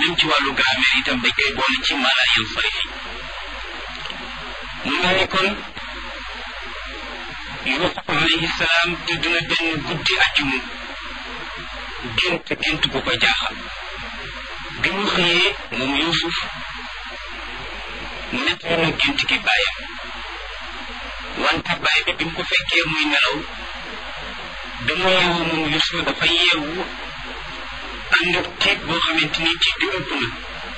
jëm ci wàllu grammaire itam dañ koy boole ci mala yansarifi mu mel ni kon Yuusuf alayhi salaam tëdd na benn guddi àjjuma gént gént bu ko jaaxal bi mu xëyee moom Yuusuf nett na gént gi bàyyam wante bàyyi bi bi mu ko fekkee muy nelaw bi mu yeewu moom Yuusuf dafa yeewu ànd ak tiit boo xamante ni tiit bi ëpp na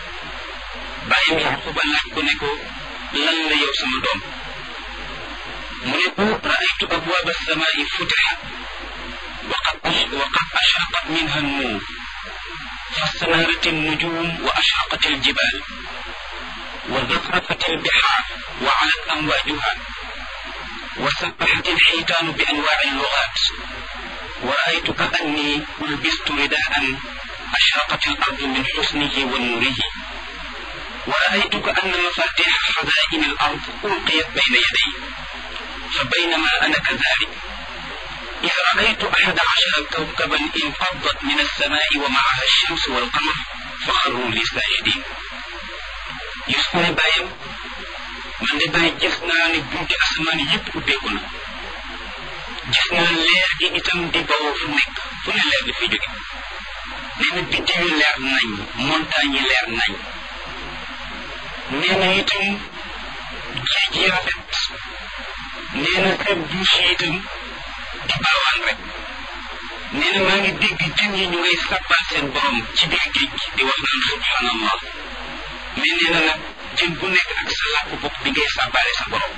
bàyyam Yaquba laaj ko ne ko lan la yow sama doom mu ne ko raaytu abwaab alsamaai futixat waqad waqad ashraqat minha annuur فاستنارت النجوم وأشرقت الجبال وزخرفت البحار وعلت أمواجها وسبحت الحيتان بأنواع اللغات ورأيت كأني لبست رداء أشرقت الأرض من حسنه ونوره ورأيت كأن مفاتيح خزائن الأرض ألقيت بين يدي فبينما أنا كذلك إذ رأيت أحد عشر كوكبا انفضت من السماء ومعها الشمس والقمر فخروا لي ساجدين يسمى بايم man de bàyyi gis naa ne bunti asamaan yëpp ubbeeku na gis naa leer gi itam di bawoo fu nekk fu ne leer di fi jóge nee na biddi yu leer nañ montagne yi leer nañ nee na itam géej yi rafet nee na seen douche yi itam di baawaan rek nee na maa ngi dégg jën yi ñu ngay sàbbal seen borom ci biir géej gi di wax naan subhanallah mais nee na nag jën bu nekk ak sa làkk bopp bi ngay sàbbaale sa borom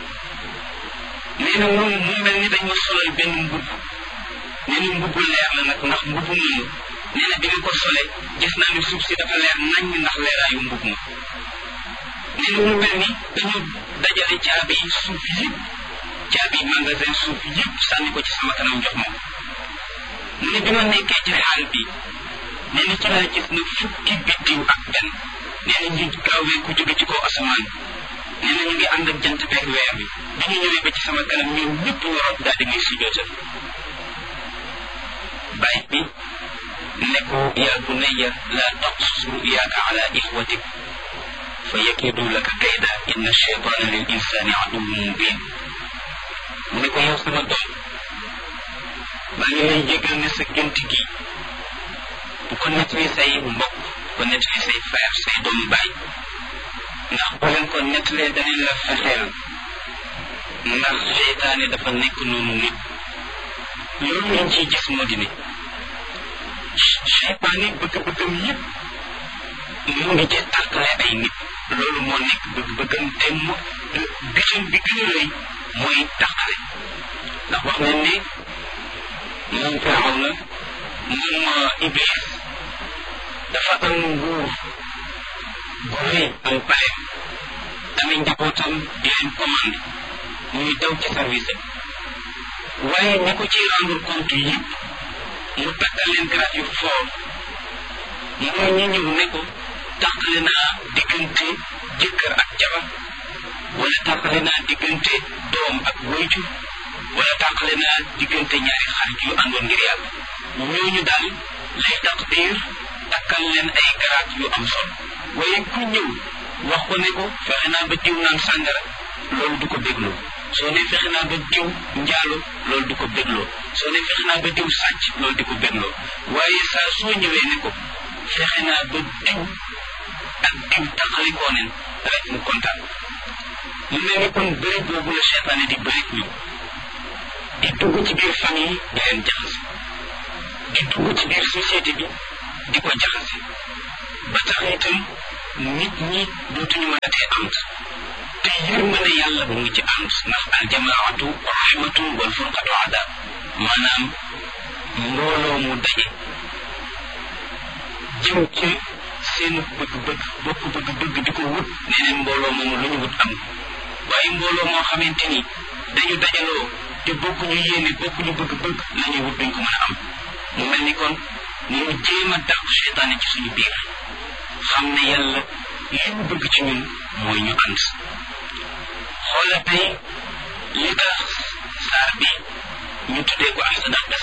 nee na moom mu mel ni dañ ma solal benn mbubb nee na mbubbu leer la nag ndax mbubbu moomu nee na bi nga ko sole gis naa ne suuf si dafa leer nañ ndax leeraayu mbubb ma nee na mu mel ni dañu dajale caabi suuf yëpp caabi magasin suuf yëpp sànni ko ci sama kanam jox ma mu ne bi ma nekkee ci xaal bi nee na ci laa gis na fukki biddiw ak benn nee na ñu gaawee ku jóge ci kaw asamaan nee na ñu ngi ànd ak jant beeg weer bi bi ñu ñëwee ba ci sama kanam ñoom ñëpp ñu root daal di muy sujootal bàyyi bi ne ko yaa bunayya laa taqsus ruyaaka ala ixwatik fa yakidu laka kayda inna cheytaana lil insaani aduwwun mubin mu ne ko yow sama doom maa ngi lay jégal ne sa gént gi bu ko nettali say mbokk ko nettali say frère say doomu baay ndax boo leen ko nettalee danañ la fexeel ndax seytaane dafa nekk noonu nit loolu lañ ciy gis moo di ne seytaane bëgg-bëggam yëpp mu ngi ci tàqale ay nit loolu moo nekk bëgg-bëggam te mu bitim bi gën a rëy mooy tàqale ndax wax nañ ne moom firaw na moom iblis dafa am nguur bu rëy am paleem amee njabootam di leen commandé muy daw ci service am waaye ñi ko ci rendre compte yëpp mu tàggal leen grade yu fort mooy ñi ñëw ne ko tàqale naa diggante jëkkër ak jabar wala tàqale naa diggante doom ak wayjur wala tàqale naa diggante ñaari xarit yu àndoon ngir yàlla ñooñu daal lay taqdir takkal leen ay garaat yu am solo waaye ku ñëw wax ko ne ko fexe naa ba diw naan sàngara loolu du ko bégloo soo ne fexe naa ba diw njaalo loolu du ko bégloo soo ne fexe naa ba diw sàcc loolu di ko bégloo waaye saa soo ñëwee ne ko fexe naa ba diw ak diw taxalikoo nen rek mu kontaan mu mel ni kon bëri boobu la seetaane di bëri ñun di dugg ci biir famille di leen jaxase di dugg ci biir société bi di ko jaxase ba tax itam nit ñi dootuñu mën a tee ànd te yërmande yàlla bu ngi ci ànd ndax aljamaatu rahmatun wal furqatu adab maanaam mbooloo mu daje jëm ci seen bëgg-bëgg bokk bëgg-bëgg di ko wut nee neen mbooloo moomu lu ñu wut am waaye mbooloo moo xamante ni dañu dajaloo te bokkuñu yéene bokkuñu bëgg-bëgg la ñuy wut duñ ko mën a am mu mel ni kon ñu jéem a dàq seytaane ci suñu biir xam ne yàlla li mu bëgg ci ñun mooy ñu ànd xoola tey li tax saar bi ñu tuddee ko al sadaq